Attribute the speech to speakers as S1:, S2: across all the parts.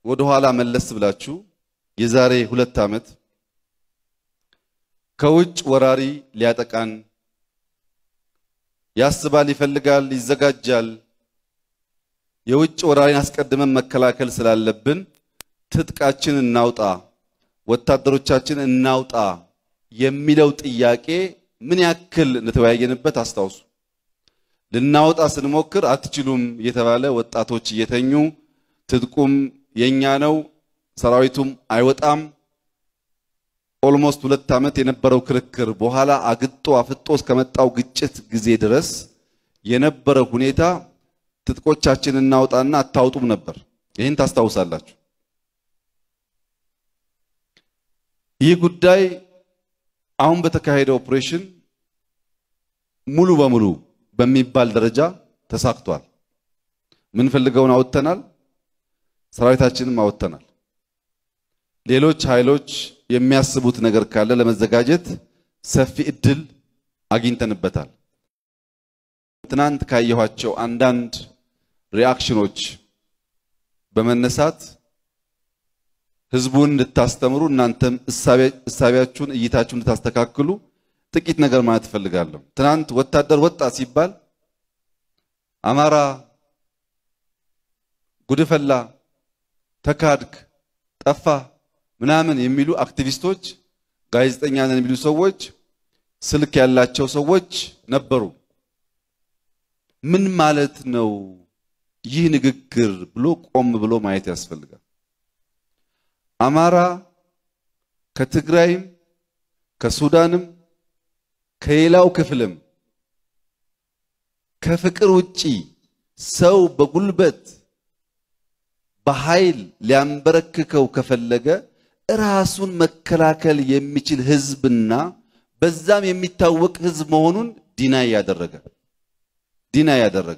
S1: ወደ ኋላ መለስ ብላችሁ የዛሬ ሁለት ዓመት ከውጭ ወራሪ ሊያጠቃን ያስባል፣ ይፈልጋል፣ ይዘጋጃል። የውጭ ወራሪን አስቀድመን መከላከል ስላለብን ትጥቃችን እናውጣ፣ ወታደሮቻችን እናውጣ የሚለው ጥያቄ ምን ያክል እንደተወያየንበት አስታውሱ። ልናወጣ ስንሞክር አትችሉም እየተባለ ወጣቶች እየተኙ ትጥቁም የኛ ነው ሰራዊቱም አይወጣም። ኦልሞስት ሁለት ዓመት የነበረው ክርክር በኋላ አግጦ አፍጦ እስከመጣው ግጭት ጊዜ ድረስ የነበረው ሁኔታ ትጥቆቻችን እናውጣና አታውጡም ነበር። ይህን ታስታውሳላችሁ። ይህ ጉዳይ አሁን በተካሄደው ኦፕሬሽን ሙሉ በሙሉ በሚባል ደረጃ ተሳክቷል። ምንፈልገውን አውጥተናል። ሰራዊታችንም አወጥተናል። ሌሎች ኃይሎች የሚያስቡት ነገር ካለ ለመዘጋጀት ሰፊ እድል አግኝተንበታል። ትናንት ካየኋቸው አንዳንድ ሪአክሽኖች በመነሳት ህዝቡን እንድታስተምሩ እናንተም እሳቢያችሁን እይታችሁን እንድታስተካክሉ ጥቂት ነገር ማለት እፈልጋለሁ። ትናንት ወታደር ወጣ ሲባል አማራ ጉድፈላ፣ ተካድክ፣ ጠፋ ምናምን የሚሉ አክቲቪስቶች፣ ጋዜጠኛ ነን የሚሉ ሰዎች፣ ስልክ ያላቸው ሰዎች ነበሩ። ምን ማለት ነው ይህ ንግግር ብሎ ቆም ብሎ ማየት ያስፈልጋል። አማራ ከትግራይም ከሱዳንም ከሌላው ክፍልም ከፍቅር ውጪ ሰው በጉልበት በኃይል ሊያንበረክከው ከፈለገ ራሱን መከላከል የሚችል ህዝብና በዛም የሚታወቅ ህዝብ መሆኑን ዲናይ ያደረገ ዲናይ ያደረገ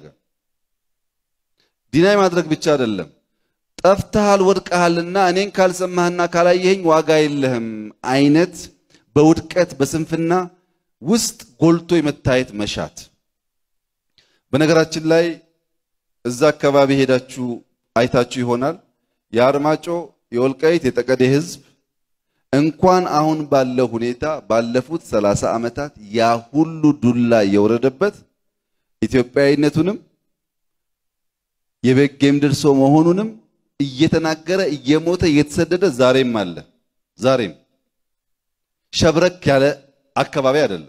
S1: ዲናይ ማድረግ ብቻ አይደለም፣ ጠፍተሃል ወድቀሃልና እኔን ካልሰማህና ካላየኸኝ ዋጋ የለህም አይነት በውድቀት በስንፍና ውስጥ ጎልቶ የመታየት መሻት። በነገራችን ላይ እዛ አካባቢ ሄዳችሁ አይታችሁ ይሆናል። የአርማጮ የወልቃይት የጠቀዴ ህዝብ እንኳን አሁን ባለው ሁኔታ ባለፉት ሰላሳ ዓመታት ያ ሁሉ ዱላ የወረደበት ኢትዮጵያዊነቱንም የበጌ ምድር ሰው መሆኑንም እየተናገረ እየሞተ እየተሰደደ ዛሬም አለ። ዛሬም ሸብረክ ያለ አካባቢ አይደለም፣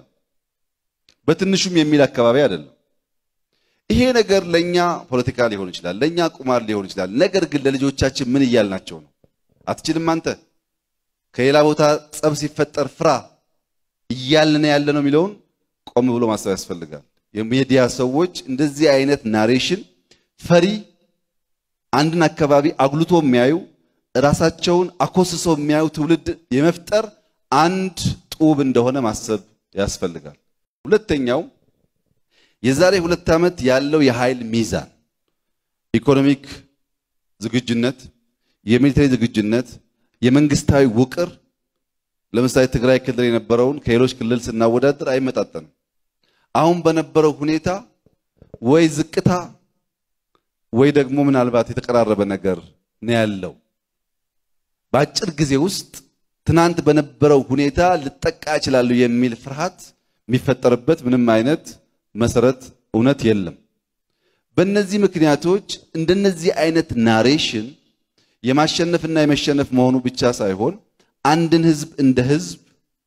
S1: በትንሹም የሚል አካባቢ አይደለም። ይሄ ነገር ለኛ ፖለቲካ ሊሆን ይችላል፣ ለኛ ቁማር ሊሆን ይችላል። ነገር ግን ለልጆቻችን ምን እያልናቸው ነው? አትችልም አንተ ከሌላ ቦታ ጸብ ሲፈጠር ፍራ እያልን ያለ ነው የሚለውን ቆም ብሎ ማሰብ ያስፈልጋል። የሚዲያ ሰዎች እንደዚህ አይነት ናሬሽን ፈሪ አንድን አካባቢ አጉልቶ የሚያዩ ራሳቸውን አኮስሰው የሚያዩ ትውልድ የመፍጠር አንድ ጡብ እንደሆነ ማሰብ ያስፈልጋል። ሁለተኛው የዛሬ ሁለት ዓመት ያለው የኃይል ሚዛን ኢኮኖሚክ ዝግጁነት፣ የሚሊተሪ ዝግጁነት፣ የመንግስታዊ ውቅር ለምሳሌ ትግራይ ክልል የነበረውን ከሌሎች ክልል ስናወዳደር አይመጣጠንም። አሁን በነበረው ሁኔታ ወይ ዝቅታ ወይ ደግሞ ምናልባት የተቀራረበ ነገር ነው ያለው። በአጭር ጊዜ ውስጥ ትናንት በነበረው ሁኔታ ልጠቃ እችላለሁ የሚል ፍርሃት የሚፈጠርበት ምንም አይነት መሰረት እውነት የለም። በእነዚህ ምክንያቶች እንደነዚህ አይነት ናሬሽን የማሸነፍና የመሸነፍ መሆኑ ብቻ ሳይሆን አንድን ህዝብ እንደ ህዝብ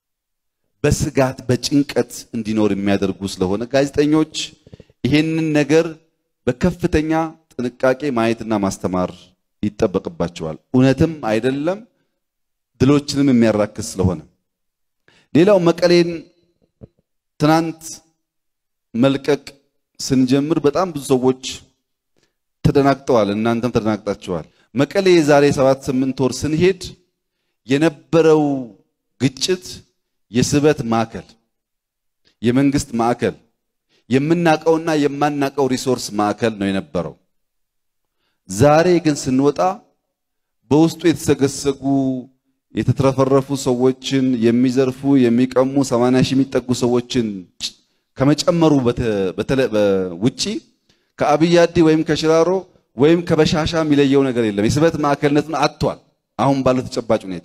S1: በስጋት በጭንቀት እንዲኖር የሚያደርጉ ስለሆነ ጋዜጠኞች ይሄንን ነገር በከፍተኛ ጥንቃቄ ማየትና ማስተማር ይጠበቅባቸዋል። እውነትም አይደለም ድሎችንም የሚያራክስ ስለሆነ ሌላው መቀሌን ትናንት መልቀቅ ስንጀምር በጣም ብዙ ሰዎች ተደናግጠዋል። እናንተም ተደናግጣችኋል። መቀሌ የዛሬ ሰባት ስምንት ወር ስንሄድ የነበረው ግጭት የስበት ማዕከል፣ የመንግስት ማዕከል፣ የምናቀውና የማናቀው ሪሶርስ ማዕከል ነው የነበረው። ዛሬ ግን ስንወጣ በውስጡ የተሰገሰጉ የተትረፈረፉ ሰዎችን የሚዘርፉ የሚቀሙ 80 ሺህ የሚጠጉ ሰዎችን ከመጨመሩ ውጪ ከአብያዲ ወይም ከሽራሮ ወይም ከበሻሻ የሚለየው ነገር የለም። የስበት ማዕከልነቱን አጥቷል። አሁን ባለው ተጨባጭ ሁኔታ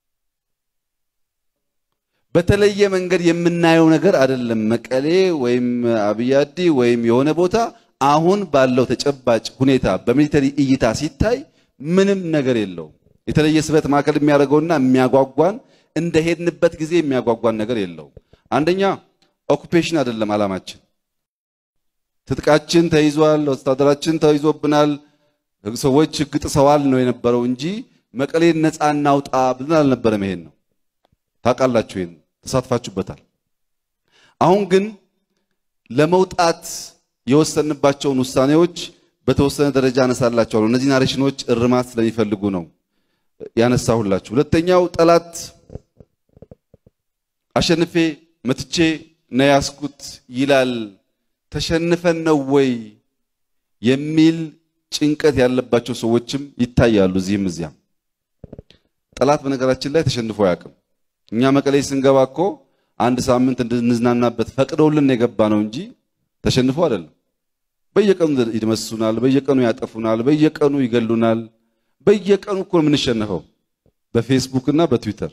S1: በተለየ መንገድ የምናየው ነገር አይደለም። መቀሌ ወይም አብያዲ ወይም የሆነ ቦታ አሁን ባለው ተጨባጭ ሁኔታ በሚሊተሪ እይታ ሲታይ ምንም ነገር የለውም። የተለየ ስበት ማዕከል የሚያደርገውና የሚያጓጓን እንደ ሄድንበት ጊዜ የሚያጓጓን ነገር የለውም። አንደኛ ኦኩፔሽን አይደለም ዓላማችን። ትጥቃችን ተይዟል፣ ወታደራችን ተይዞብናል፣ ሰዎች ሕግ ጥሰዋል ነው የነበረው እንጂ መቀሌን ነፃ እናውጣ ብለን አልነበረም። ይሄን ነው ታውቃላችሁ፣ ይሄን ተሳትፋችሁበታል። አሁን ግን ለመውጣት የወሰንባቸውን ውሳኔዎች በተወሰነ ደረጃ አነሳላችኋለሁ። እነዚህ ናሬሽኖች እርማት ስለሚፈልጉ ነው ያነሳሁላችሁ። ሁለተኛው ጠላት አሸንፌ መትቼ ነው ያስኩት ይላል። ተሸንፈን ነው ወይ የሚል ጭንቀት ያለባቸው ሰዎችም ይታያሉ እዚህም እዚያም። ጠላት በነገራችን ላይ ተሸንፎ አያውቅም። እኛ መቀሌ ስንገባ እኮ አንድ ሳምንት እንድንዝናናበት ፈቅደውልን የገባ ነው እንጂ ተሸንፎ አይደለም። በየቀኑ ይደመስሱናል፣ በየቀኑ ያጠፉናል፣ በየቀኑ ይገሉናል። በየቀኑ እኮ የምንሸነፈው በፌስቡክ እና በትዊተር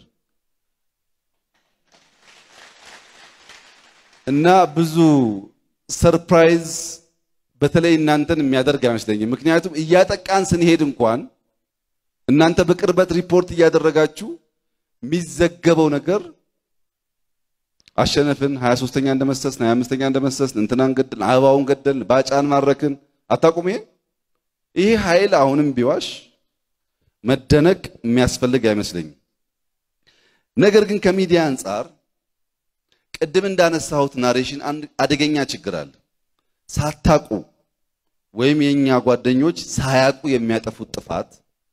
S1: እና ብዙ ሰርፕራይዝ በተለይ እናንተን የሚያደርግ አይመስለኝም። ምክንያቱም እያጠቃን ስንሄድ እንኳን እናንተ በቅርበት ሪፖርት እያደረጋችሁ የሚዘገበው ነገር አሸነፍን፣ 23ኛ እንደመሰስን፣ 25ኛ እንደመሰስን፣ እንትናን ገደልን፣ አበባውን ገደልን፣ ባጫን ማረክን። አታውቁም? ይሄን ይሄ ኃይል አሁንም ቢዋሽ መደነቅ የሚያስፈልግ አይመስለኝም። ነገር ግን ከሚዲያ አንጻር ቅድም እንዳነሳሁት ናሬሽን አንድ አደገኛ ችግር አለ። ሳታቁ ወይም የኛ ጓደኞች ሳያቁ የሚያጠፉት ጥፋት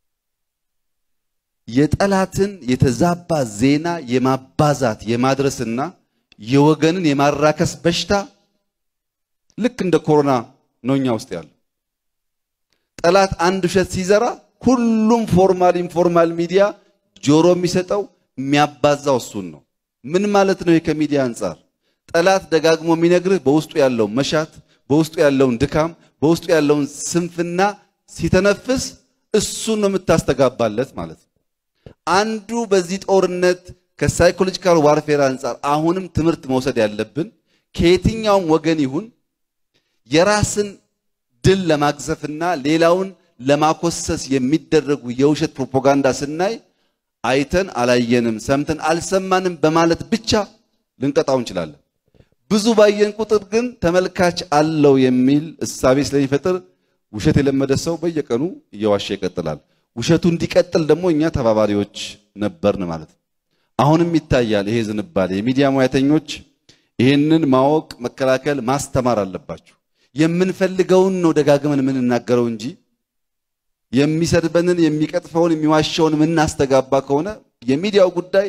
S1: የጠላትን የተዛባ ዜና የማባዛት የማድረስና የወገንን የማራከስ በሽታ ልክ እንደ ኮሮና ነው እኛ ውስጥ ያለው። ጠላት አንድ ውሸት ሲዘራ ሁሉም ፎርማል ኢንፎርማል ሚዲያ ጆሮ የሚሰጠው የሚያባዛው እሱን ነው። ምን ማለት ነው? ከሚዲያ አንጻር ጠላት ደጋግሞ የሚነግርህ በውስጡ ያለውን መሻት፣ በውስጡ ያለውን ድካም፣ በውስጡ ያለውን ስንፍና ሲተነፍስ እሱን ነው የምታስተጋባለት ማለት ነው። አንዱ በዚህ ጦርነት ከሳይኮሎጂካል ዋርፌር አንጻር አሁንም ትምህርት መውሰድ ያለብን ከየትኛውም ወገን ይሁን የራስን ድል ለማግዘፍና ሌላውን ለማኮሰስ የሚደረጉ የውሸት ፕሮፓጋንዳ ስናይ አይተን አላየንም፣ ሰምተን አልሰማንም በማለት ብቻ ልንቀጣው እንችላለን። ብዙ ባየን ቁጥር ግን ተመልካች አለው የሚል እሳቤ ስለሚፈጥር ውሸት የለመደ ሰው በየቀኑ እየዋሸ ይቀጥላል። ውሸቱ እንዲቀጥል ደግሞ እኛ ተባባሪዎች ነበርን ማለት ነው። አሁንም ይታያል ይሄ ዝንባሌ። የሚዲያ ሙያተኞች ይሄንን ማወቅ፣ መከላከል፣ ማስተማር አለባችሁ። የምንፈልገውን ነው ደጋግመን የምንናገረው እንጂ የሚሰድበንን የሚቀጥፈውን የሚዋሸውን የምናስተጋባ ከሆነ የሚዲያው ጉዳይ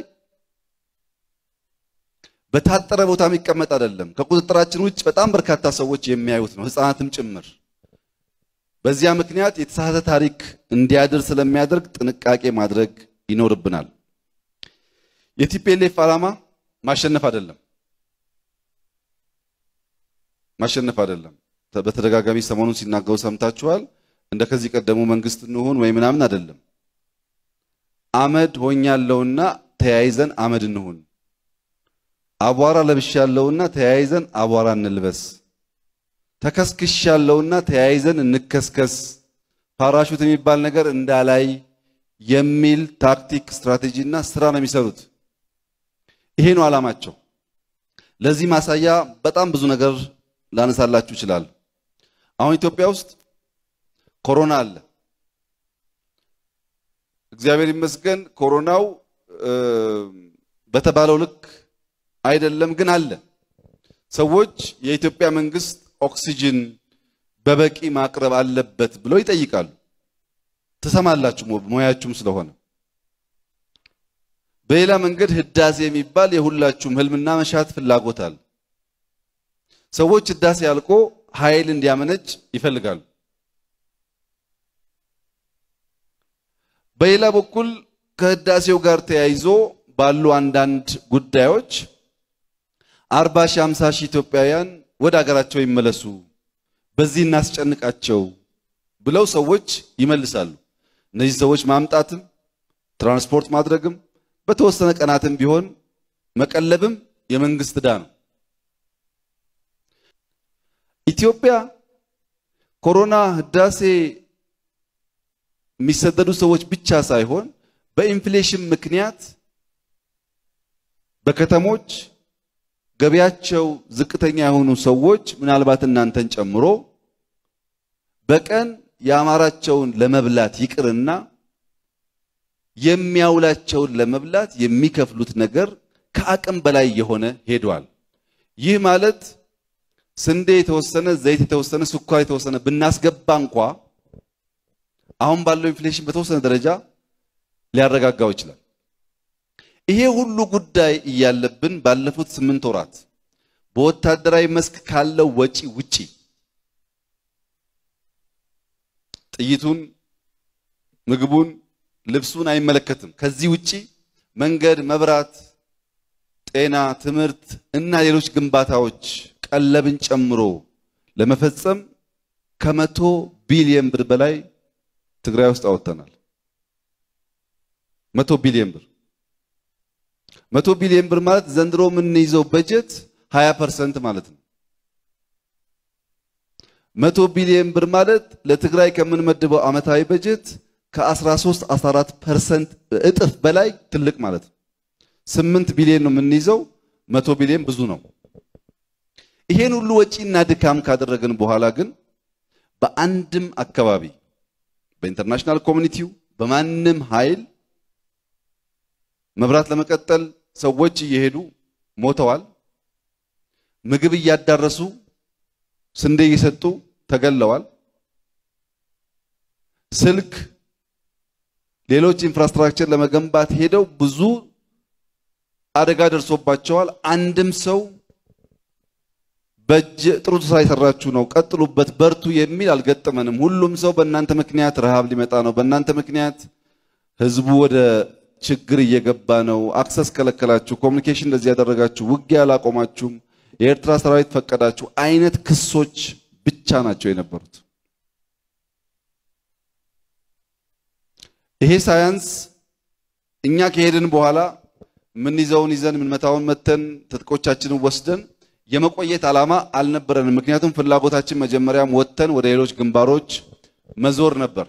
S1: በታጠረ ቦታ የሚቀመጥ አይደለም። ከቁጥጥራችን ውጭ በጣም በርካታ ሰዎች የሚያዩት ነው፣ ሕፃናትም ጭምር። በዚያ ምክንያት የተሳሳተ ታሪክ እንዲያድር ስለሚያደርግ ጥንቃቄ ማድረግ ይኖርብናል። የቲፒኤልኤፍ ዓላማ ማሸነፍ አይደለም፣ ማሸነፍ አይደለም። በተደጋጋሚ ሰሞኑን ሲናገሩ ሰምታችኋል። እንደ ከዚህ ቀደሙ መንግስት እንሆን ወይ ምናምን አይደለም። አመድ ሆኛለሁና ተያይዘን አመድ እንሁን፣ አቧራ ለብሻለሁና ተያይዘን አቧራ እንልበስ፣ ተከስክሻለሁና ተያይዘን እንከስከስ፣ ፓራሹት የሚባል ነገር እንዳላይ የሚል ታክቲክ፣ ስትራቴጂና ስራ ነው የሚሰሩት። ይሄ ነው ዓላማቸው። ለዚህ ማሳያ በጣም ብዙ ነገር ላነሳላችሁ ይችላል። አሁን ኢትዮጵያ ውስጥ ኮሮና አለ። እግዚአብሔር ይመስገን ኮሮናው በተባለው ልክ አይደለም፣ ግን አለ። ሰዎች የኢትዮጵያ መንግስት ኦክሲጅን በበቂ ማቅረብ አለበት ብለው ይጠይቃሉ። ትሰማላችሁ፣ ሙያችሁም ስለሆነ። በሌላ መንገድ ህዳሴ የሚባል የሁላችሁም ህልምና መሻት ፍላጎት አለ። ሰዎች ህዳሴ አልቆ ኃይል እንዲያመነጭ ይፈልጋሉ። በሌላ በኩል ከህዳሴው ጋር ተያይዞ ባሉ አንዳንድ ጉዳዮች አርባ ሺህ ሃምሳ ሺህ ኢትዮጵያውያን ወደ ሀገራቸው ይመለሱ፣ በዚህ እናስጨንቃቸው ብለው ሰዎች ይመልሳሉ። እነዚህ ሰዎች ማምጣትም ትራንስፖርት ማድረግም በተወሰነ ቀናትም ቢሆን መቀለብም የመንግስት ዕዳ ነው። ኢትዮጵያ ኮሮና ህዳሴ የሚሰደዱ ሰዎች ብቻ ሳይሆን በኢንፍሌሽን ምክንያት በከተሞች ገቢያቸው ዝቅተኛ የሆኑ ሰዎች ምናልባት እናንተን ጨምሮ በቀን የአማራቸውን ለመብላት ይቅርና የሚያውላቸውን ለመብላት የሚከፍሉት ነገር ከአቅም በላይ የሆነ ሄዷል። ይህ ማለት ስንዴ የተወሰነ፣ ዘይት የተወሰነ፣ ስኳር የተወሰነ ብናስገባ እንኳ አሁን ባለው ኢንፍሌሽን በተወሰነ ደረጃ ሊያረጋጋው ይችላል። ይሄ ሁሉ ጉዳይ እያለብን ባለፉት ስምንት ወራት በወታደራዊ መስክ ካለው ወጪ ውጪ ጥይቱን፣ ምግቡን፣ ልብሱን አይመለከትም። ከዚህ ውጪ መንገድ፣ መብራት፣ ጤና፣ ትምህርት እና ሌሎች ግንባታዎች ቀለብን ጨምሮ ለመፈጸም ከመቶ ቢሊየን ብር በላይ ትግራይ ውስጥ አወጥተናል። መቶ ቢሊየን ብር መቶ ቢሊየን ብር ማለት ዘንድሮ የምንይዘው በጀት 20 ፐርሰንት ማለት ነው። መቶ ቢሊየን ብር ማለት ለትግራይ ከምንመድበው ዓመታዊ በጀት ከ13 14 ፐርሰንት እጥፍ በላይ ትልቅ ማለት ነው። 8 ቢሊየን ነው የምንይዘው፣ መቶ ቢሊየን ብዙ ነው። ይሄን ሁሉ ወጪና ድካም ካደረግን በኋላ ግን በአንድም አካባቢ በኢንተርናሽናል ኮሚኒቲው በማንም ኃይል መብራት ለመቀጠል ሰዎች እየሄዱ ሞተዋል። ምግብ እያዳረሱ ስንዴ እየሰጡ ተገለዋል። ስልክ፣ ሌሎች ኢንፍራስትራክቸር ለመገንባት ሄደው ብዙ አደጋ ደርሶባቸዋል። አንድም ሰው በእጅ ጥሩ ስራ የሰራችሁ ነው፣ ቀጥሉበት፣ በርቱ የሚል አልገጠመንም። ሁሉም ሰው በእናንተ ምክንያት ረሃብ ሊመጣ ነው፣ በእናንተ ምክንያት ህዝቡ ወደ ችግር እየገባ ነው፣ አክሰስ ከለከላችሁ፣ ኮሚኒኬሽን እንደዚህ ያደረጋችሁ፣ ውጊያ አላቆማችሁም፣ የኤርትራ ሰራዊት ፈቀዳችሁ አይነት ክሶች ብቻ ናቸው የነበሩት። ይሄ ሳያንስ እኛ ከሄድን በኋላ የምንይዘውን ይዘን የምንመታውን መተን ትጥቆቻችንን ወስደን የመቆየት ዓላማ አልነበረንም። ምክንያቱም ፍላጎታችን መጀመሪያም ወጥተን ወደ ሌሎች ግንባሮች መዞር ነበር።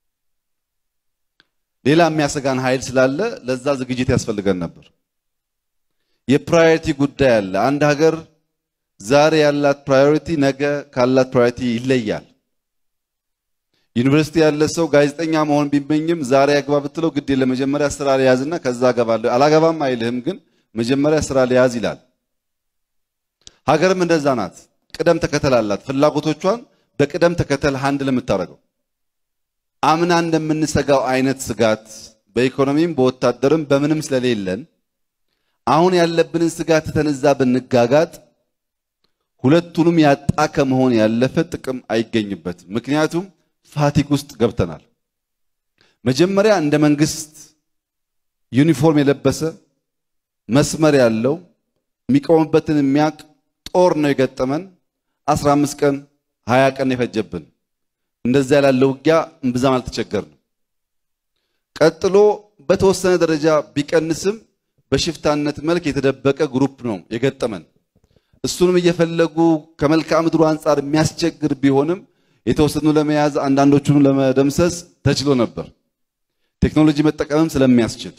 S1: ሌላ የሚያሰጋን ኃይል ስላለ ለዛ ዝግጅት ያስፈልገን ነበር። የፕራዮሪቲ ጉዳይ አለ። አንድ ሀገር ዛሬ ያላት ፕራዮሪቲ ነገ ካላት ፕራዮሪቲ ይለያል። ዩኒቨርሲቲ ያለ ሰው ጋዜጠኛ መሆን ቢመኝም ዛሬ አግባ ብትለው ግድ የለ መጀመሪያ ስራ ሊያዝና ከዛ አገባለሁ አላገባም አይልህም፣ ግን መጀመሪያ ስራ ሊያዝ ይላል። ሀገርም እንደዛ ናት። ቅደም ተከተል አላት። ፍላጎቶቿን በቅደም ተከተል ሃንድል የምታደርገው አምና እንደምንሰጋው አይነት ስጋት በኢኮኖሚም በወታደርም በምንም ስለሌለን አሁን ያለብንን ስጋት ተነዛ ብንጋጋጥ ሁለቱንም ያጣ ከመሆን ያለፈ ጥቅም አይገኝበትም። ምክንያቱም ፋቲግ ውስጥ ገብተናል። መጀመሪያ እንደ መንግስት ዩኒፎርም የለበሰ መስመር ያለው የሚቆምበትን የሚያውቅ ጦር ነው የገጠመን። 15 ቀን 20 ቀን የፈጀብን እንደዛ ያላለ ውጊያ እምብዛም አልተቸገርንም። ቀጥሎ በተወሰነ ደረጃ ቢቀንስም በሽፍታነት መልክ የተደበቀ ግሩፕ ነው የገጠመን። እሱንም እየፈለጉ ከመልክዓ ምድሩ አንጻር የሚያስቸግር ቢሆንም የተወሰኑ ለመያዝ አንዳንዶቹን ለመደምሰስ ተችሎ ነበር፣ ቴክኖሎጂ መጠቀምም ስለሚያስችል።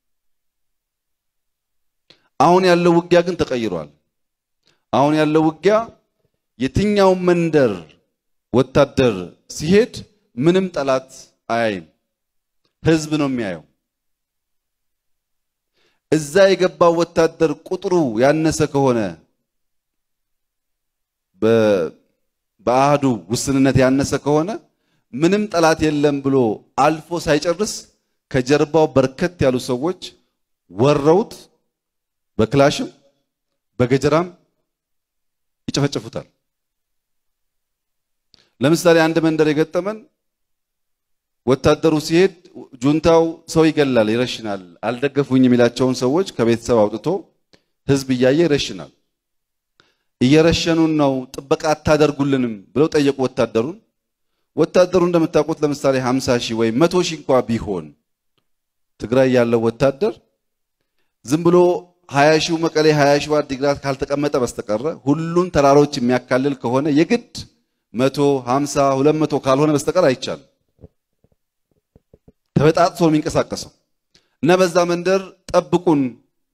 S1: አሁን ያለው ውጊያ ግን ተቀይሯል። አሁን ያለው ውጊያ የትኛው መንደር ወታደር ሲሄድ ምንም ጠላት አያይም፣ ህዝብ ነው የሚያየው። እዛ የገባው ወታደር ቁጥሩ ያነሰ ከሆነ በአህዱ ውስንነት ያነሰ ከሆነ ምንም ጠላት የለም ብሎ አልፎ ሳይጨርስ ከጀርባው በርከት ያሉ ሰዎች ወረውት በክላሽም በገጀራም ይጨፈጨፉታል። ለምሳሌ አንድ መንደር የገጠመን ወታደሩ ሲሄድ ጁንታው ሰው ይገላል፣ ይረሽናል። አልደገፉኝ የሚላቸውን ሰዎች ከቤተሰብ አውጥቶ ህዝብ እያየ ይረሽናል። እየረሸኑን ነው፣ ጥበቃ አታደርጉልንም ብለው ጠየቁ ወታደሩን። ወታደሩ እንደምታውቁት ለምሳሌ 50 ሺህ ወይም 100 ሺህ እንኳ ቢሆን ትግራይ ያለው ወታደር ዝም ብሎ 20 ሺው መቀሌ 20 ሺው አዲግራት ካልተቀመጠ በስተቀረ ሁሉን ተራሮች የሚያካልል ከሆነ የግድ 100 50 200 ካልሆነ በስተቀር አይቻልም። ተበጣጥሶ ነው የሚንቀሳቀሰው እና በዛ መንደር ጠብቁን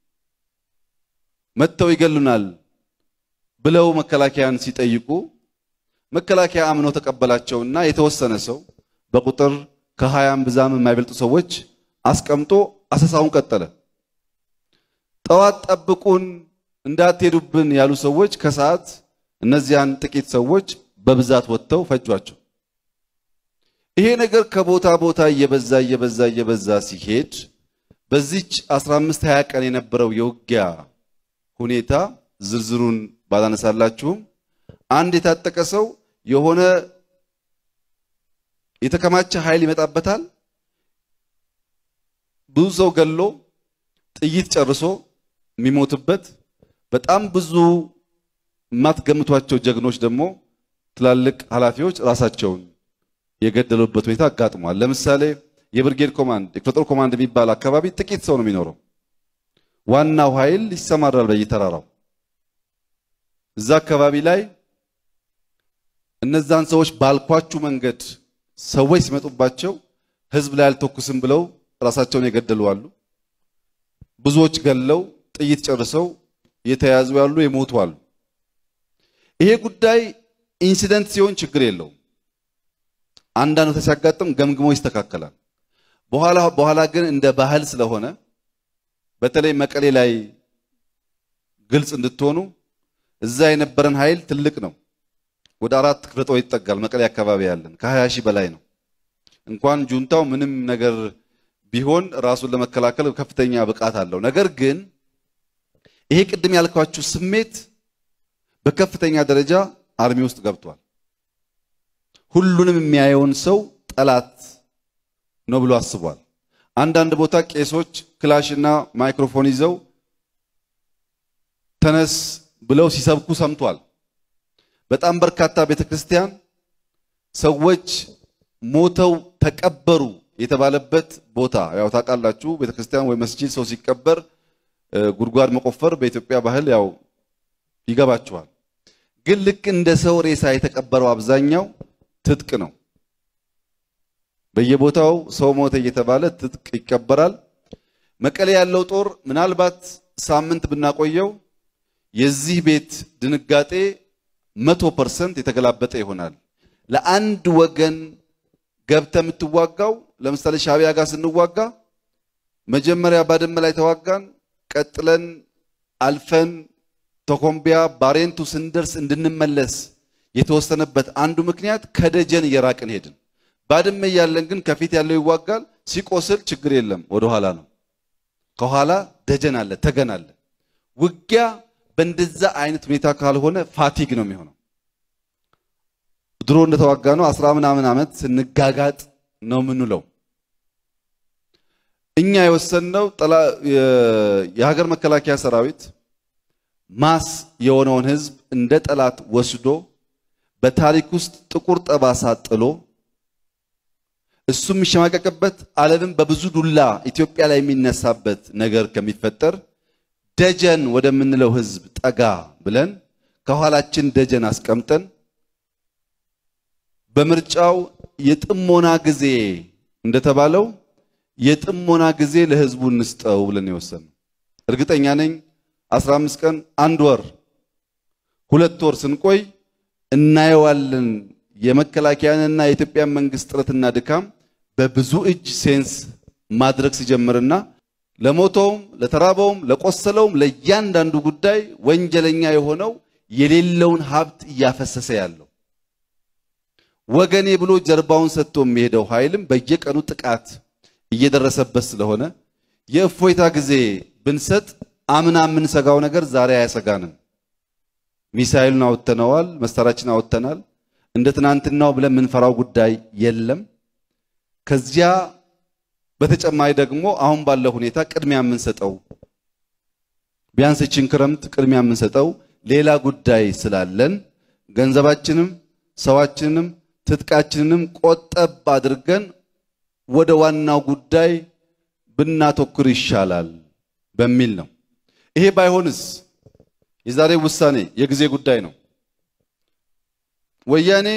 S1: መጥተው ይገሉናል ብለው መከላከያን ሲጠይቁ መከላከያ አምኖ ተቀበላቸውና የተወሰነ ሰው በቁጥር ከሀያም ብዛም የማይበልጡ ሰዎች አስቀምጦ አሰሳውን ቀጠለ። ጠዋት ጠብቁን እንዳትሄዱብን ያሉ ሰዎች ከሰዓት እነዚያን ጥቂት ሰዎች በብዛት ወጥተው ፈጇቸው። ይሄ ነገር ከቦታ ቦታ እየበዛ እየበዛ እየበዛ ሲሄድ በዚች 15 20 ቀን የነበረው የውጊያ ሁኔታ ዝርዝሩን ባላነሳላችሁም አንድ የታጠቀ ሰው የሆነ የተከማቸ ኃይል ይመጣበታል። ብዙ ሰው ገሎ ጥይት ጨርሶ የሚሞትበት በጣም ብዙ የማትገምቷቸው ጀግኖች ደግሞ ትላልቅ ኃላፊዎች ራሳቸውን የገደሉበት ሁኔታ አጋጥሟል። ለምሳሌ የብርጌድ ኮማንድ የክፍለ ጦር ኮማንድ የሚባል አካባቢ ጥቂት ሰው ነው የሚኖረው። ዋናው ኃይል ይሰማራል በየተራራው። እዛ አካባቢ ላይ እነዛን ሰዎች ባልኳችሁ መንገድ ሰዎች ሲመጡባቸው ህዝብ ላይ አልተኩስም ብለው ራሳቸውን የገደሉ አሉ። ብዙዎች ገለው ጥይት ጨርሰው የተያዙ ያሉ የሞቱ አሉ። ይሄ ጉዳይ ኢንሲደንት ሲሆን ችግር የለውም። አንዳንዱ ሲያጋጥም ገምግሞ ይስተካከላል። በኋላ በኋላ ግን እንደ ባህል ስለሆነ በተለይ መቀሌ ላይ ግልጽ እንድትሆኑ እዛ የነበረን ኃይል ትልቅ ነው። ወደ አራት ክፍለ ጦር ይጠጋል። መቀሌ አካባቢ ያለን ከ20 ሺህ በላይ ነው። እንኳን ጁንታው ምንም ነገር ቢሆን ራሱን ለመከላከል ከፍተኛ ብቃት አለው። ነገር ግን ይሄ ቅድም ያልኳችሁ ስሜት በከፍተኛ ደረጃ አርሚ ውስጥ ገብቷል። ሁሉንም የሚያየውን ሰው ጠላት ነው ብሎ አስቧል። አንዳንድ ቦታ ቄሶች ክላሽና ማይክሮፎን ይዘው ተነስ ብለው ሲሰብኩ ሰምቷል። በጣም በርካታ ቤተክርስቲያን ሰዎች ሞተው ተቀበሩ የተባለበት ቦታ ያው ታውቃላችሁ። ቤተክርስቲያን ወይ መስጂድ ሰው ሲቀበር ጉድጓድ መቆፈር በኢትዮጵያ ባህል ያው ይገባችኋል። ግን ልክ እንደ ሰው ሬሳ የተቀበረው አብዛኛው ትጥቅ ነው። በየቦታው ሰው ሞተ እየተባለ ትጥቅ ይቀበራል። መቀሌ ያለው ጦር ምናልባት ሳምንት ብናቆየው የዚህ ቤት ድንጋጤ መቶ ፐርሰንት የተገላበጠ ይሆናል። ለአንድ ወገን ገብተ የምትዋጋው ለምሳሌ ሻዕቢያ ጋር ስንዋጋ መጀመሪያ ባድመ ላይ ተዋጋን። ቀጥለን አልፈን ተኮምቢያ ባሬንቱ ስንደርስ እንድንመለስ የተወሰነበት አንዱ ምክንያት ከደጀን እየራቅን ሄድን። ባድመ እያለን ግን ከፊት ያለው ይዋጋል። ሲቆስል ችግር የለም ወደኋላ ነው። ከኋላ ደጀን አለ፣ ተገን አለ። ውጊያ በእንደዛ አይነት ሁኔታ ካልሆነ ፋቲግ ነው የሚሆነው። ድሮ እንደተዋጋ ነው አስራ ምናምን ዓመት ስንጋጋጥ ነው የምንለው። እኛ የወሰንነው የሀገር መከላከያ ሰራዊት ማስ የሆነውን ህዝብ እንደ ጠላት ወስዶ በታሪክ ውስጥ ጥቁር ጠባሳ ጥሎ እሱ የሚሸማቀቅበት ዓለምን በብዙ ዱላ ኢትዮጵያ ላይ የሚነሳበት ነገር ከሚፈጠር ደጀን ወደምንለው ህዝብ ጠጋ ብለን ከኋላችን ደጀን አስቀምጠን በምርጫው የጥሞና ጊዜ እንደተባለው የጥሞና ጊዜ ለህዝቡ እንስጠው ብለን የወሰንነው። እርግጠኛ ነኝ 15 ቀን፣ አንድ ወር፣ ሁለት ወር ስንቆይ እናየዋለን። የመከላከያንና የኢትዮጵያን መንግስት ጥረትና ድካም በብዙ እጅ ሴንስ ማድረግ ሲጀምርና ለሞተውም ለተራበውም ለቆሰለውም ለእያንዳንዱ ጉዳይ ወንጀለኛ የሆነው የሌለውን ሀብት እያፈሰሰ ያለው ወገኔ ብሎ ጀርባውን ሰጥቶ የሚሄደው ኃይልም በየቀኑ ጥቃት እየደረሰበት ስለሆነ የእፎይታ ጊዜ ብንሰጥ አምና የምንሰጋው ነገር ዛሬ አያሰጋንም። ሚሳኤሉን አወጥተነዋል፣ መሳሪያችን አወጥተናል። እንደ ትናንትናው ብለን የምንፈራው ጉዳይ የለም። ከዚያ በተጨማሪ ደግሞ አሁን ባለው ሁኔታ ቅድሚያ የምንሰጠው ቢያንስ እችን ክረምት ቅድሚያ የምንሰጠው ሌላ ጉዳይ ስላለን ገንዘባችንም ሰዋችንንም ትጥቃችንንም ቆጠብ አድርገን ወደ ዋናው ጉዳይ ብናተኩር ይሻላል በሚል ነው። ይሄ ባይሆንስ የዛሬ ውሳኔ የጊዜ ጉዳይ ነው። ወያኔ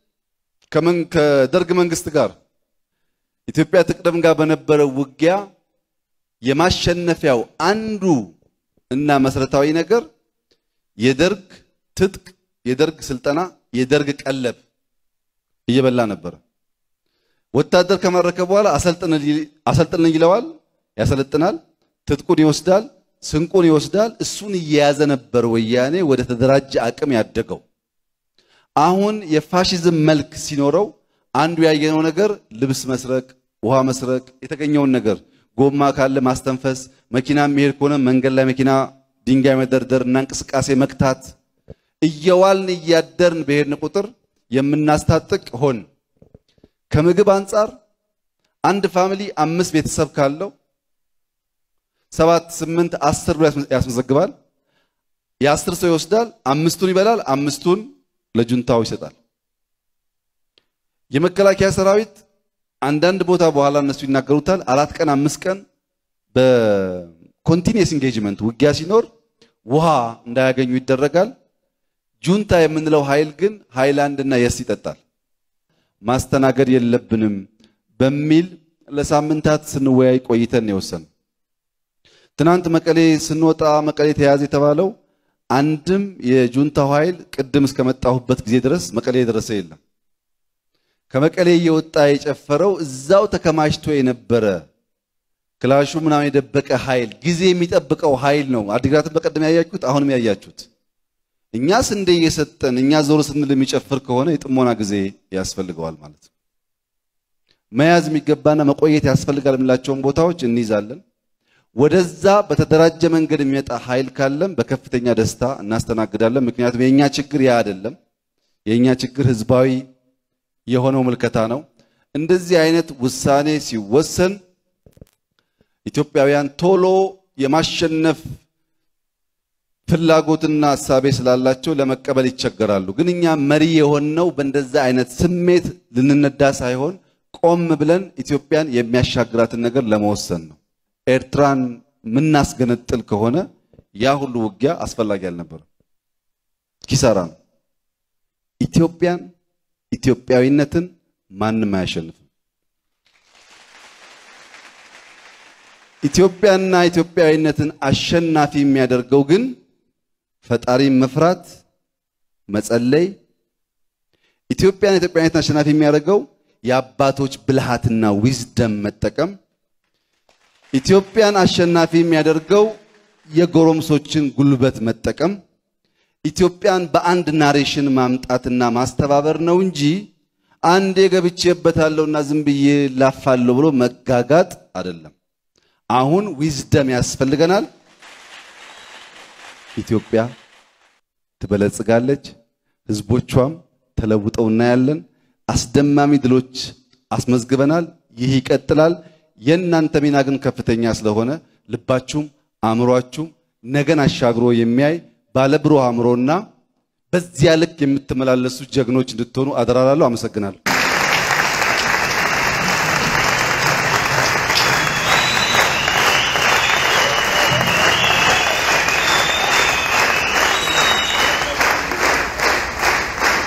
S1: ከደርግ መንግስት ጋር ኢትዮጵያ ትቅደም ጋር በነበረው ውጊያ የማሸነፊያው አንዱ እና መሰረታዊ ነገር የደርግ ትጥቅ፣ የደርግ ስልጠና፣ የደርግ ቀለብ እየበላ ነበረ። ወታደር ከማረከ በኋላ አሰልጥን ይለዋል፣ ያሰለጥናል፣ ትጥቁን ይወስዳል፣ ስንቁን ይወስዳል። እሱን እየያዘ ነበር ወያኔ ወደ ተደራጀ አቅም ያደገው። አሁን የፋሽዝም መልክ ሲኖረው አንዱ ያየነው ነገር ልብስ መስረቅ፣ ውሃ መስረቅ፣ የተገኘውን ነገር ጎማ ካለ ማስተንፈስ፣ መኪና የሚሄድ ከሆነ መንገድ ላይ መኪና ድንጋይ መደርደር እና እንቅስቃሴ መክታት። እየዋልን እያደርን በሄድን ቁጥር የምናስታጥቅ ሆን። ከምግብ አንጻር አንድ ፋሚሊ አምስት ቤተሰብ ካለው ሰባት ስምንት አስር ብሎ ያስመዘግባል። የአስር ሰው ይወስዳል፣ አምስቱን ይበላል፣ አምስቱን ለጁንታው ይሰጣል። የመከላከያ ሰራዊት አንዳንድ ቦታ በኋላ እነሱ ይናገሩታል። አራት ቀን አምስት ቀን በኮንቲኒየስ ኢንጌጅመንት ውጊያ ሲኖር ውሃ እንዳያገኙ ይደረጋል። ጁንታ የምንለው ኃይል ግን ሃይላንድ እና የስ ይጠጣል። ማስተናገድ የለብንም በሚል ለሳምንታት ስንወያይ ቆይተን የወሰን ትናንት መቀሌ ስንወጣ መቀሌ ተያዘ የተባለው አንድም የጁንታው ኃይል ቅድም እስከመጣሁበት ጊዜ ድረስ መቀሌ የደረሰ የለም። ከመቀሌ እየወጣ የጨፈረው እዛው ተከማችቶ የነበረ ክላሹ ምናምን የደበቀ ኃይል ጊዜ የሚጠብቀው ኃይል ነው። አዲግራትን በቀደም ያያችሁት፣ አሁንም ያያችሁት። እኛ ስንዴ እየሰጠን እኛ ዞር ስንል የሚጨፍር ከሆነ የጥሞና ጊዜ ያስፈልገዋል ማለት ነው። መያዝ የሚገባና መቆየት ያስፈልጋል የምላቸውን ቦታዎች እንይዛለን። ወደዛ በተደራጀ መንገድ የሚመጣ ኃይል ካለም በከፍተኛ ደስታ እናስተናግዳለን። ምክንያቱም የእኛ ችግር ያ አይደለም። የእኛ ችግር ህዝባዊ የሆነው ምልከታ ነው። እንደዚህ አይነት ውሳኔ ሲወሰን ኢትዮጵያውያን ቶሎ የማሸነፍ ፍላጎትና ሀሳቤ ስላላቸው ለመቀበል ይቸገራሉ። ግን እኛ መሪ የሆነው በእንደዛ አይነት ስሜት ልንነዳ ሳይሆን ቆም ብለን ኢትዮጵያን የሚያሻግራትን ነገር ለመወሰን ነው። ኤርትራን የምናስገነጥል ከሆነ ያ ሁሉ ውጊያ አስፈላጊ አልነበረም፣ ኪሳራ ነው። ኢትዮጵያን ኢትዮጵያዊነትን ማንም አያሸንፍም። ኢትዮጵያና ኢትዮጵያዊነትን አሸናፊ የሚያደርገው ግን ፈጣሪን መፍራት፣ መጸለይ። ኢትዮጵያን ኢትዮጵያዊነትን አሸናፊ የሚያደርገው የአባቶች ብልሃትና ዊዝደም መጠቀም። ኢትዮጵያን አሸናፊ የሚያደርገው የጎረምሶችን ጉልበት መጠቀም። ኢትዮጵያን በአንድ ናሬሽን ማምጣትና ማስተባበር ነው እንጂ አንዴ ገብቼበታለሁና ዝም ብዬ ላፋለሁ ብሎ መጋጋጥ አይደለም። አሁን ዊዝደም ያስፈልገናል። ኢትዮጵያ ትበለጽጋለች፣ ህዝቦቿም ተለውጠው እናያለን። አስደማሚ ድሎች አስመዝግበናል። ይህ ይቀጥላል። የእናንተ ሚና ግን ከፍተኛ ስለሆነ ልባችሁም አእምሯችሁም ነገን አሻግሮ የሚያይ ባለብሩህ አእምሮና በዚያ ልክ የምትመላለሱ ጀግኖች እንድትሆኑ አደራላለሁ። አመሰግናለሁ።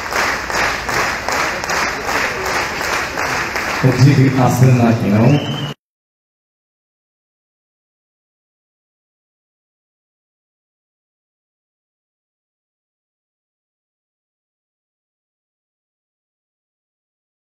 S2: እጅግ አስደናቂ ነው።